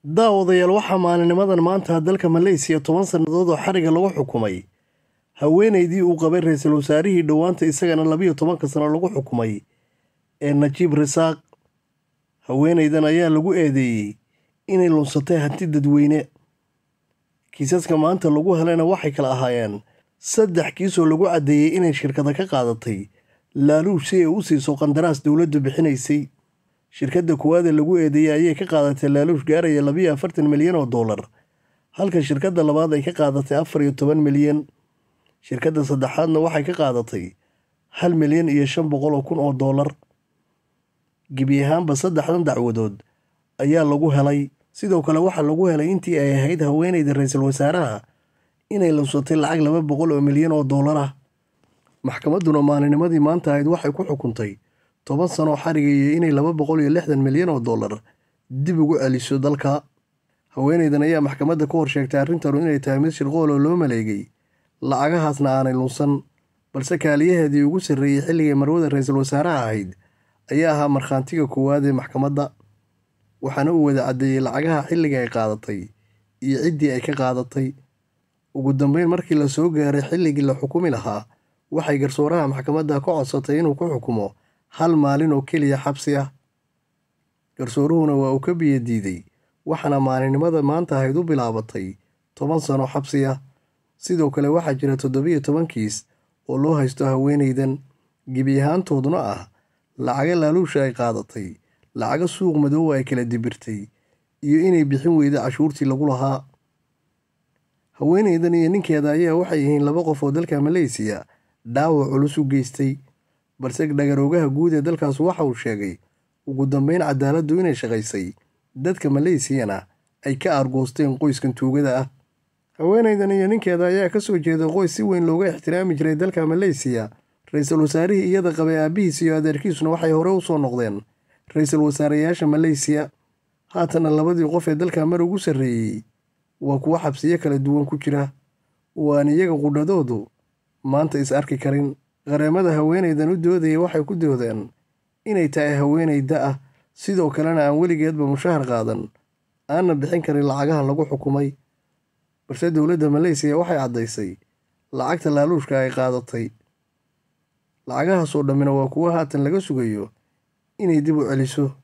daawadayaal waxaa maalinimadan maanta dalka maleysiya toban sannadood oo xariga lagu xukumay haweenaydii uu qabay ra-iisul wasaarihii dhowaanta isagana labiyo tobanka sano lagu xukumay ee najiib risaaq haweenaydan ayaa lagu eedeeyey inay lunsatay hanti dadweyne kiisaska maanta lagu helayna waxay kala ahaayeen saddex kiisoo lagu caddeeyey inay shirkada ka qaadatay laaluush si ay u siiso qandaraas dowladdu bixinaysay shirkadda kuwaad ee lagu eedeeyey ayay ka qaadatay laaluush gaaraya labiyo afartan milyan oo dollar halka shirkadda labaad ay ka qaadatay afar iyo toban milyan shirkadda saddexaadna waxay ka qaadatay hal milyan iyo shan boqol oo kun oo dollar gebi ahaanba saddexdan dacwadood ayaa lagu helay sidoo kale waxaa lagu helay intii ay ahayd haweenayda ra-iisul wasaaraha inay lunsatay lacag laba boqol oo milyan oo dollar ah maxkamadduna maalinimadii maanta ahayd waxay ku xukuntay toban sanoo xarigaya inay laba boqol iyo lixdan milyan oo dollar dib ugu celiso dalka haweenaydan ayaa maxkamadda ka hor sheegtay arrintanu inay tahay mid shirqool oo loo maleegay lacagahaasna aanay lunsan balse kaaliyaheedii ugu sarreeyey xilligay marwada ra-iisul wasaaraha ahayd ayaa ahaa markhaantiga koowaad ee maxkamadda waxaana uu wada caddeeyey lacagaha xilliga ay qaadatay iyo ciddii ay ka qaadatay ugu dambeyn markii la soo gaaray xilligii la xukumi lahaa waxay garsooraha maxkamadda ka codsatay inuu ku xukumo hal maalin oo keliya xabsi ah garsooruhuna waa uu ka biyo diiday waxaana maalinimada maanta ahayd u bilaabatay toban sano xabsi ah sidoo kale waxaa jira toddobiyo toban kiis oo loo haysto haweenaydan gebi ahaantooduna ah lacaga laaluusha ay qaadatay lacaga suuq madoowa ay kala dibirtay iyo inay bixin weyda cashuurtii lagu lahaa haweenaydan iyo ninkeeda ayaa waxay yihiin laba qof oo dalka maleysiya dhaawac culus u geystay balse dhagaroogaha guud ee dalkaas waxa uu sheegay ugu dambeyn cadaaladdu inay shaqaysay dadka maleysiyana ay ka aargoosteen qoyskan tuugada ah haweenaydan iyo ninkeeda ayaa ka soo jeeda qoys si weyn looga ixtiraami jiray dalka maleysiya ra-iisul wasaarihii iyada qabay aabbihiis iyo adeerkiisuna waxay hore u soo noqdeen ra-iisul wasaareyaasha maleysiya haatana labadii qof ee dalka mar ugu sarreeyey waa kuwo xabsiyo kala duwan ku jira waan iyaga qudhadoodu maanta is arki karin qareemada haweenaydan u doodaya waxay ku doodeen inay tahay haweenay da ah sidoo kalena aan weligeedba mushahar qaadan aanna bixin karin lacagaha lagu xukumay balse dowladda maleysiya waxay caddaysay lacagta laaluushka ay qaadatay lacagahaasoo dhammina waa kuwo haatan laga sugayo inay dib u celiso